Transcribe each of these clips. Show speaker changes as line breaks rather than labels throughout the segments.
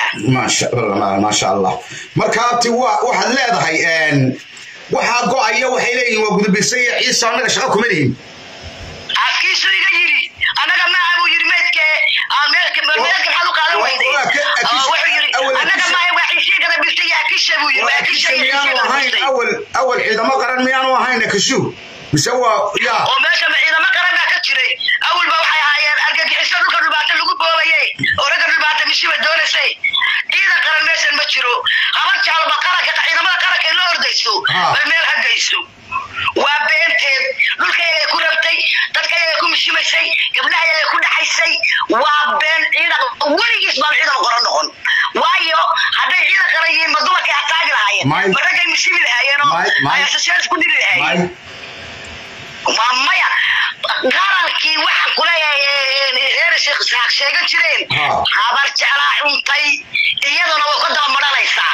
maasha maasha allah marka abti wa- waxaad leedahay een, waxaa go-aya waxay leeyihin waa gudubisa iyo ciise annaga shaqa kuma lihin
afkiisu iga yidhi annaga maaha buu yidhi meydke aa meelka meelka maxaad u qaadan weyday
Waa ka-
Oo
Akisha-
wuxuu yidhi
awal
annaga
Akisha-
maaha waa ciishii gada bistay iyo akisha buu yidhi waa akisha iyo ciishii
miyaanu
gada
ahayn
bistay
awal awal ciidamo qaran miyaanu ahayn kashu mise waa yaa
oo meesha ciidamo qaranaa ka jiray awalba waxay ahaayeen argagixiso dhulka dhulbaata lagu boobayey oo ragga dhulbaata mishiba doonaysay ciidan qaran meeshan ma jiro habar jaalba qaranka ciidamada qaranka in la ordayso
Ha.
bay meel hagayso waa beenteed dhulka ayay ku rabtay dadka ayay ku mishimaysay gabdhaha ayay ku dhaxaysay waa been ciidan weligiis baan ciidan qoran noqon waayo hadday ciidan qaran yihiin ma dumarkay ataagi lahaayeen
May-
ma raggay mishimi lahaayeenoo
May- May-
ay asasyaal isku diri lahaayeen
may
waa maya qarankii waxaan kuleeyahay reer sheekh saaq sheegan jireen
Ha.
habar jeclaa xuntay iyaduna way ka daba madhanaysaa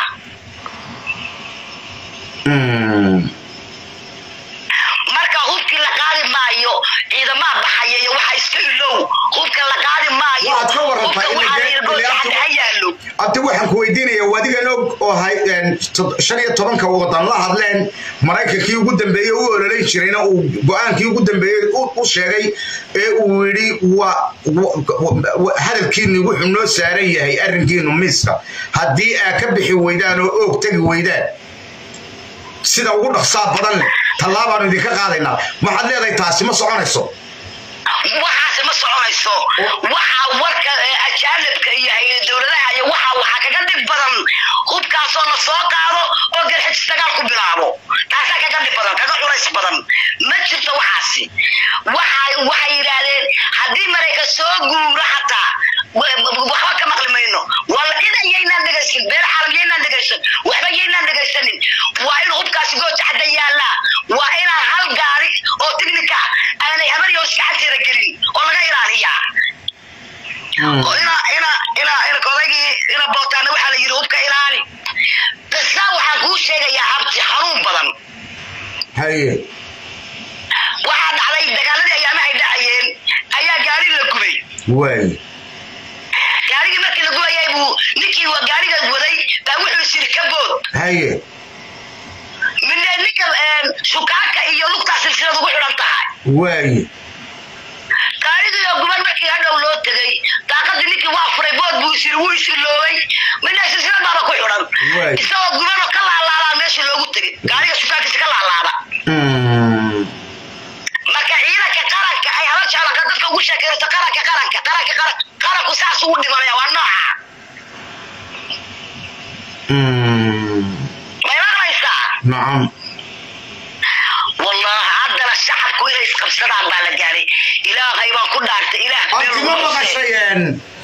Mm.
marka hubkii la qaadi maayo ciidamaa baxaya iyo waxa iska ilow hubka la qaadi maayo
Waxaad ka warantaa
hubka
in
waxaa
la-
la yidhi goobta
la-
hadda ha yaallo
abti waxaan ku weydiinaya wadigan og oo hay een, tod- shan iyo tobanka wadan la hadleen maraykankii ugu dambeeyey u ololayn jirayna uu go-aankii ugu dambeeyey u u sheegay ee uu yidhi waa wa- wa- hadalkiinu wuxuu noo saaran yahay arrinkiinu miiska haddii aad ka bixi weydaan oo oog tegi weydaan sida ugu dhaqsaa badan leh tallaabaanu idinka qaadaynaa waxaad leedahay taasi ma soconayso
waxaasi ma soconayso waxa warka ee ajaanibka iyo hay- dowladaha iyo waxa waxaa kaga dhib badan hubkaasoo la soo qaado oo garxijis dagaal ku bilaabo taasaa kaga dhib badan kaga culays badan ma jirto waxaasi waxa waxay yidhaahdeen haddii marayka soo guuro xataa wa- waxba ka maqli mayno wala idan yaynaan dhegaysan beer caalam yaynaan dhegaysan waxba yaynaan dhegaysanin waa in hubkaasi gooja cadda yaallaa waa inaan hal gaari oo tignika aanay habaryoos gacanteeda gelin oo laga ilaaliyaa oo ina ina ina ina odaygii ina bootaana waxaa la yidhi hubka ilaali qisa waxaan kuu sheegayaa abti xanuun badan
haye
waxaa dhacday dagaaladii ayaamahay dhacayeen ayaa gaari la gubay
waay
gaarigii markii la gubayay buu ninkii waa gaariga waday baa wuxuu is yidhi ka bood
haye
midne ninka shukaanka iyo lugtaa silsilad ugu xidhan tahay
waay
gaarigii oo guban markii hadhow loo tegay daaqadii ninkii waa furay bood buu is yidhi wuu isiloobay midne silsilad baaba ku xidhan
Waay.
isagoo guban oo ka laalaabaa meesha loogu tegay gaariga shukaankiisa ka laalaaba
Mm.
marka ciidanka qaranka ay haba jeclanka dadka ugu sheekaysto qaranka qaranka qaranka qaran qaranku saas ugu dhimanaya waa nooca
Mm.
may maqlaysaa
nacam
والله عدنا الشعب كويس قبصنا على الجاري إلهي ما كنا عرفت إله
abti ma maqashayeen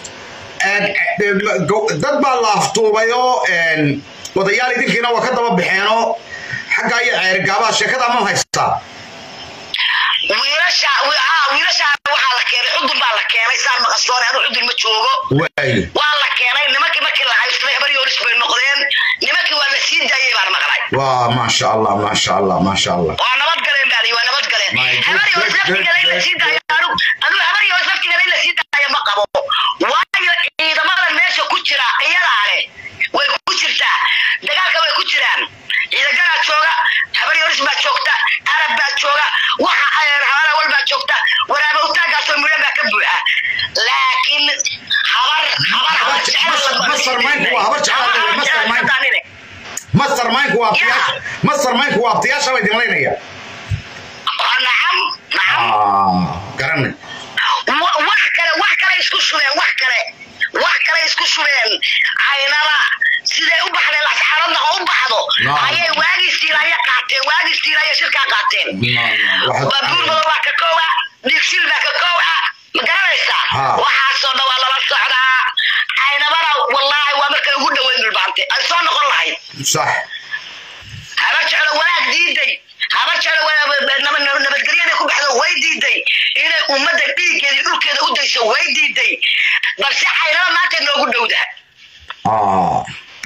dad baa la aftuubayoo wadayaal idinkiina waa ka daba baxeenoo xagga iyo ceergaabaha sheekada ma haystaa
wiilasha aa wiilasha waxaa la keenay xudun baa la keenay saan maqasoon anu xudun ma joogo
waay
waa la keenay nimankii markii la haystay habar yoolis bay noqdeen nimankii waa la sii daayay baan maqlay
waa maasha allah maasha allah maasha allah
waa nabad galeen baa waa nabad galeen
My good,
habar yoolis
good, good,
laftigeeda in la sii daayo anu anu habar yoolis laftigeeda in la sii daayo ma qabo waayo ciidamadan meesha ku jira iyadaa leh way ku jirtaa dagaalka way ku jiraan ciidagaraa jooga habar yoolis baa joogta arab baa jooga waxa habar awal baa joogta waraaba utaagaasoo midho baa ka buuxa laakiin habar habar habar jecel
Masar maynku waa habar jecel,
Habar
Masar
jecel
maynku.
taqaanine.
master mindku waa abtiyaasha master mindku waa abtiyaasha bay dimlaynaya
Ah, nacam nacam
garanay
wa- wax kale wax kale isku shubeen wax kale wax kale isku shubeen caynada siday u baxdeen lasxaaradna oo u baxdo
Naam.
ayay waagii siilaya qaateen waagii siilaya shirkaa qaateen
Waxaad-
baabuur badan waa ka koowa dhigsil baa ka koowa ma garanaysaa
Ha.
waxaasoo dhan waa lala socdaa caynabana wallaahi waa markay ugu dhaweyn dhulbaante ay soo noqon lahayd
sax
habar jeclo wanaag diiday habar jeclo wa- nabad- nabadgelyada ku baxdo way diiday inay ummadda dhiiggeeda dhulkeeda u dayso way diiday balse caynaba maanta noogu dhowda
Ah.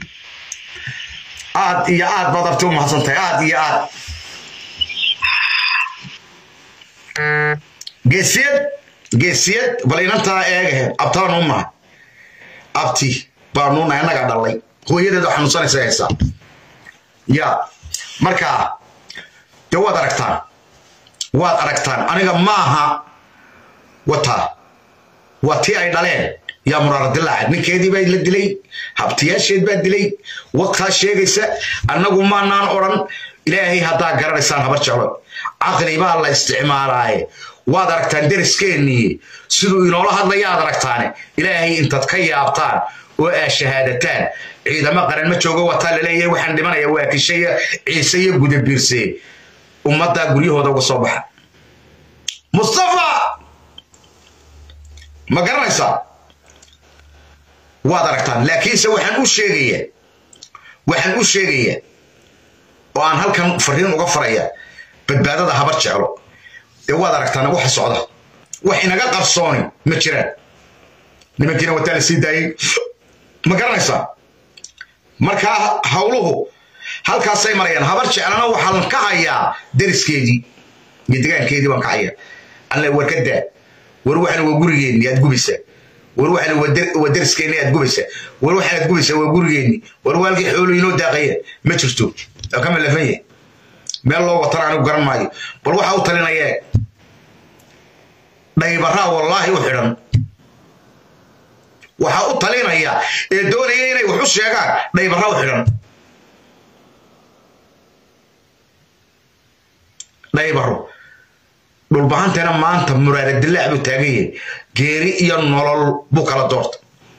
aad iyo aad baad abti u mahadsantahay aad iyo aad geesiyad geesiyad bal inantaa eegahe abtaan u maha abti baanuuna annagaa dhalay hooyadeeda xanuunsanaysa haysaa ya marka dee waad aragtaan waad aragtaan aniga maaha wataa waa tii ay dhaleen yaa muraara dilaaca ninkeedii baa la dilay habtiyaasheed baa dilay waqtaa sheegaysa annagu maanaan odhan ilaahay haddaa garanaysaan habar jeclo caqli baa la isticmaalaaye waad aragtaan deriskeenniye siduu inoola hadlayaad aragtaane ilaahay intaad ka yaabtaan oo aa shahaadataan ciidamo qaran ma joogo wataa laleeyahay waxaan dhimanaya waa kishaya ciise iyo gudabiirse ummaddaa guryahooda uga soo baxa mustafa ma garanaysaa waad aragtaan laakiinse waxaan u sheegayaa waxaan u sheegayaa oo aan halkan fariin uga faraya badbaadada habar jeclo ee waad aragtaan waxa socda wax inaga qarsooni ma jiraan nimankiina wataa la sii daayey ma garanaysaa markaa hawluhu halkaasay marayaan habar jeclana waxaan ka hayaa deriskeedii iyo degaankeedii baan ka hayaa alle war ka daa war waxana waa gurigeenni aad gubaysaa war waxana waa deriskeenni aad gubaysaa war waxaad gubaysaa waa gurigeenni war waalkii xoolo inoo daaqaya ma jirto waa ka malafan yahay meel loo watana anigu garan maayo bal waxa u talinayee dhaybaraa wallaahi u xidhan waxaa u talinaya ee doonaya inay wax u sheegaan dhaybarra u xidhan dhaybaro dhulbahantana maanta muraara dilaac buu taagan yahay geeri iyo nolol buu kala doorta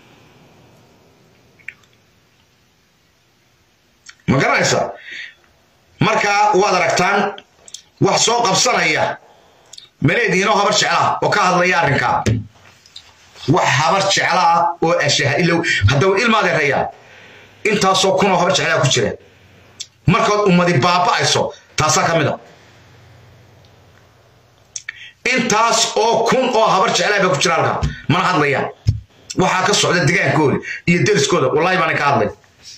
ma garanaysaa markaa waad aragtaan wax soo qabsanaya maleediinoo habar jeclaa oo ka hadlaya arrinkaa wax habar jeclaa oo ashaha ilow haddaba ilmaadeerayaa intaasoo kunoo habar jeclaa ku jira markaad ummadi baaba'ayso taasaa ka mid a intaas oo kun oo habar jeclaa baa ku jira halkaa mana hadlayaan waxaa ka socda degaankooda iyo deriskooda wallahi baana ka hadlay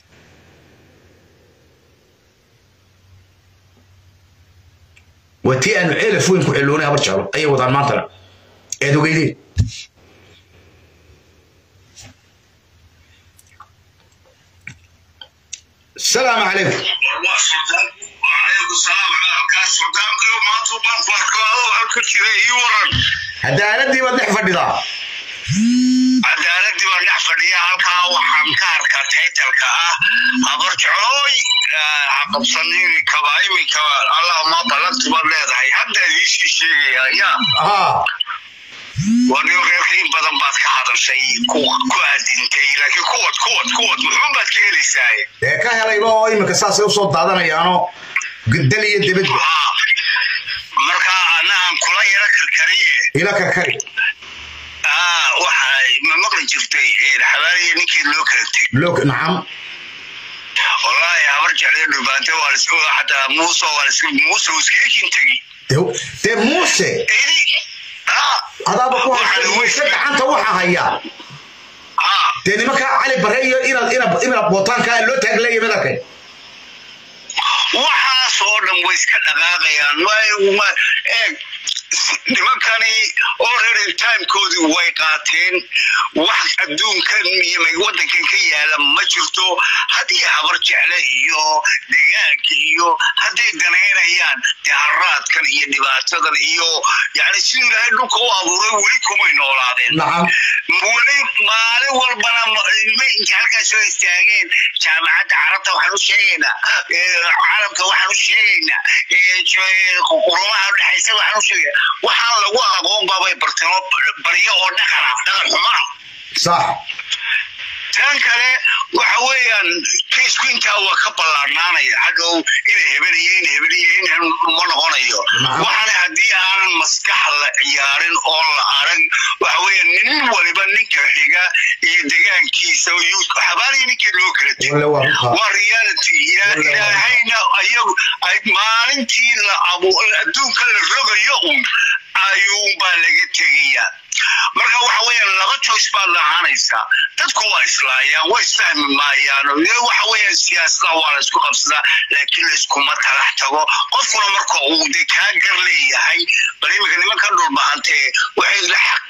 waa tii aanu ceelaf weyn ku xilloonay habar jeclo ayay wadaan maantana eed ogeydeen السلام عليكم cadaaladii baad dhex fadhidaa
cadaaladii baan dhex fadhiya halkaa waxaan ka arkaa taytalka ah habar jeclooy haqabsanin kaba iminka allah ma ballanti baad leedahay hadda idiisii sheegaya yaa wani reerka in badan baad ka hadashay ku adintay laakiin kuwad kuwad kuwad muxuun baad ka helaysaaye
dee ka helayba oo iminka saasay usoo daadanayaano dal iyo debadba
markaa anahan kula yara karkariye
ila karkari
waxay ma maqli jirtay xabaaliya ninkeed loo kala teg
log nacam
wallaahi habar jeclay dhubaante waa lasku xataa muuse waa lasku muuse uu iskaga kintegi
dee muuse
idi
adaaba ku haysa muuse gacanta waxa haya dee nimankaa cali bare iyo inaad inaad inaad bootaankaa loo taagleeya madakay
waxaas oo dhan way iska dhaqaaqayaan eeg nimankani already timekoodii way qaateen wax adduunkan iyo waddankan ka yaala ma jirto haddii habar jecle iyo degaanka iyo hadday danaynayaan daharaadkan iyo dhibaatadan iyo yani siduu ilaahay dhulka u abuuray weli kumay noolaadeen
nacam
weli maalin walbana inta halkaas soo istaageen jaamacadda carabta waxaan u sheegaynaa carabka waxaan u sheegaynaa qurumaha udhexaysa waxaan u sheegaya waxaan lagu aqoon baabay bartamo baryo oo dhaqana dhaqan xumaa
sax
tan kale waxa weeyaan kaysku intaa waa ka ballaarnaanaya hadhow ina hebeliyo ina hebeliyo in ma noqonayo waxaana haddii aanan maskax la ciyaarin oo la arag waxa weeyaan nin waliba ninka xiga iyo degaankiisa xabaaliya ninkii loo kala tego waa reality ilaahayna ayagu ay maalintii la abu adduunka la rogayo un ayuunbaa laga tegayaa marka waxa weeyaan laba joyce baad lahaanaysaa dadku waa islaayaan way isfahmi maayaan waxa weeyaan siyaasada waa la isku qabsadaa laakiin layskuma talax tago qofkuna marka uu de kaa gar leeyahay bal iminka nimanka dhulbahantee waxay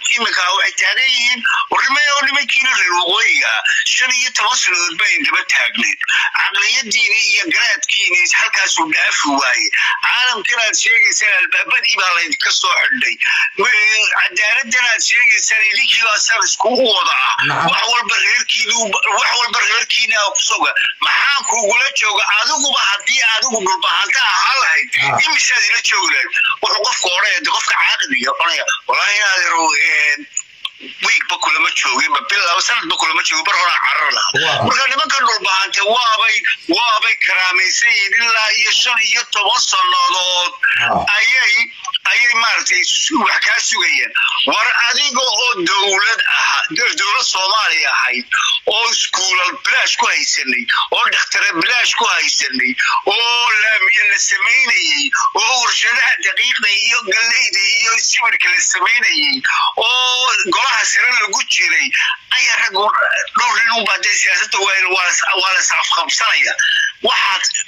iminka waxay taagan yihiin warnimay oo nimankiina reer waqooyiga shan iyo toban sannadood bayn daba taagneed caqliyadiini iyo garaadkiini halkaasuu dhaafi waaye caalamkan aad sheegaysaan albaabadii baa laydinka soo xidhay cadaaladdan aad sheegaysaan idinkii baa sar iskugu wada ah wax walba reerkiinu wax walba reerkiina kusoga maxaan kugula jooga adiguba haddii adigu dhulbahanta ahaan lahayd imisaad ila joogi lahayd wuxuu qofka odhanaya de qofka caaqiliga odhanaya wallaahi inaadero wiigba kulama joogin ba bil sanadba kulama joogin bar horaa carar lahaa marka nimanka dhulbahante waabay waabay karaamaysan yihiin ilaa iyo shan iyo toban sannadood ayay ayay maaragtay wax kaa sugayeen war adiga oo dowlad aha dowlad soomaaliya ahayd oo iskuulal bilaash ku haysanay oo dhakhtare bilaash ku haysanay oo laamiye la samaynayey oo warshadaha daqiiqda iyo galleyda iyo sibirka la samaynayey oo golaha sare lagu jiray ayaa rag dhowr nin unbaa dee siyaasadda waa la isafqabsanaya waxaad